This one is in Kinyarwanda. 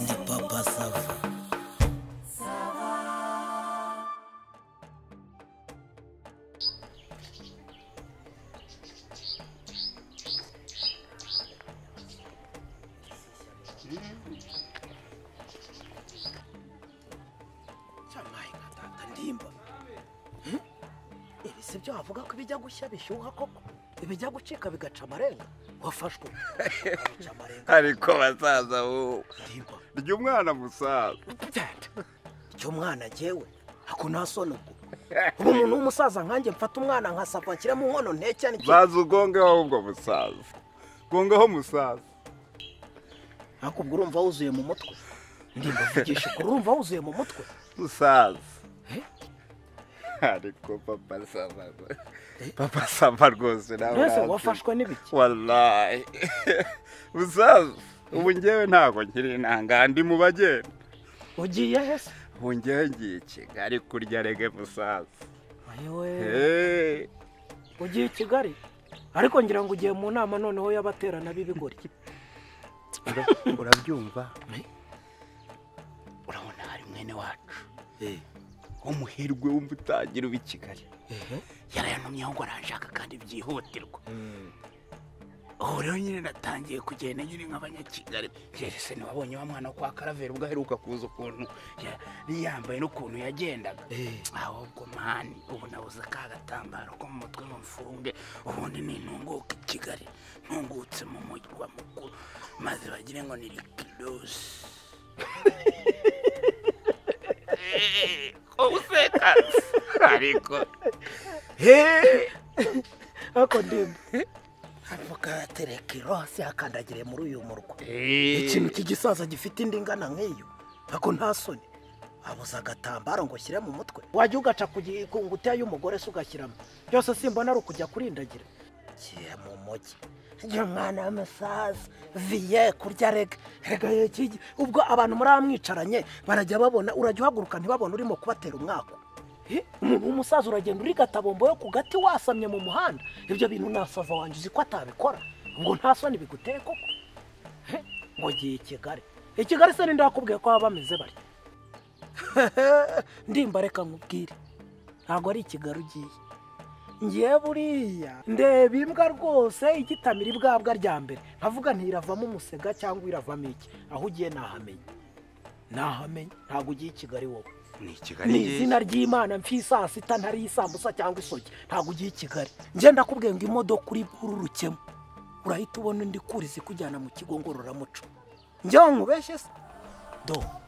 na papa sava cyamahinga tata ndimba ibi si byo wavuga ko ibijya gushya bishyuha koko ibijya gucika bigaca amarenga wafashwe bica amarenga ariko basaza wowe ndimba rya umwana musaza Dad, icyo mwana jyewe ako nta soni ubwo ubu umuntu w'umusaza nkanjye mfata umwana nkasava nshyiramo inkono nteke n'iki baza ugongeho ahubwo musaza gongaho musaza ariko ubwo urumva wuzuye mu mutwe ndimba vugisha ukuri urumva wuzuye mu mutwe musaza Eh? ariko papa sava papa sava rwose nawe mbese urazi. wafashwe n'ibiki wallahi musaza ubu ngewe ntabwo nkiri intanga ndi mu bagenda ugiye hese ubu ngewe ngiye i kigali kurya rege musaza ayewe Eh, ugiye i kigali ariko ngira ngo ugiye mu nama noneho y'abaterana b'ibigori ura- urabyumva urabona hari mwene wacu umuherwe w'umutangiro w'i kigali yarayantumyeho ngo aranshaka kandi byihutirwa ubu rero nyine natangiye kugenda nyine nk'abanyakigali se ntiwabonye wa mwana wo kwa karaveri ubwo aheruka kuza ukuntu ya- yari yambaye n'ukuntu yagendaga ahubwo mani ubu nabuze ka gatambaro ko mu mutwe ngo mfunge ubundi nintunguke i kigali ntungutse mu murwa mukuru maze bagire ngo ni likidosi useka ariko ariko ndimba avoka yatereka irose yakandagiriye muri uyu murwa ikintu cy'igisaza gifite indi ngana nk'iyo ariko nta soni abuze agatambaro ngo ushyire mu mutwe wajya ugaca ku gi- ku ngutiya y'umugore se ugashyiramo byose simbona ari ukujya kurindagira kiye mu mujyi iyo mwana w'amasaza viye kurya rega rega yekigi ubwo abantu muri mwicaranye barajya babona urajya uhaguruka ntibabone urimo kubatera umwaka umuntu w'umusaza uragenda uri gatabombo yo ku gati wasamye mu muhanda ibyo bintu nasaza wanjye uzi ko atabikora ngo nta soni biguteye koko He, ngo ngiye i kigali i kigali se ninde wakubwiye ko baba bameze batya ndimba reka nkubwire ntabwo ari i kigali ugiye ngiye buriya ndeba imbwa rwose igitamira ibwabwa rya mbere nkavuga ntiravamo umusega cyangwa iravamo iki aho ugiye nahamenye nahamenye ntabwo ugiye i kigali wowe ni ni kigali izina ry'imana mfi saa sita ntari isambusa cyangwa isogi ntabwo ugiye i kigali ngenda kubwiye ngo imodoka uri bururukemo urahita ubona undi kurizi ikujyana mu kigo ngororamuco njyewe nkubeshye se do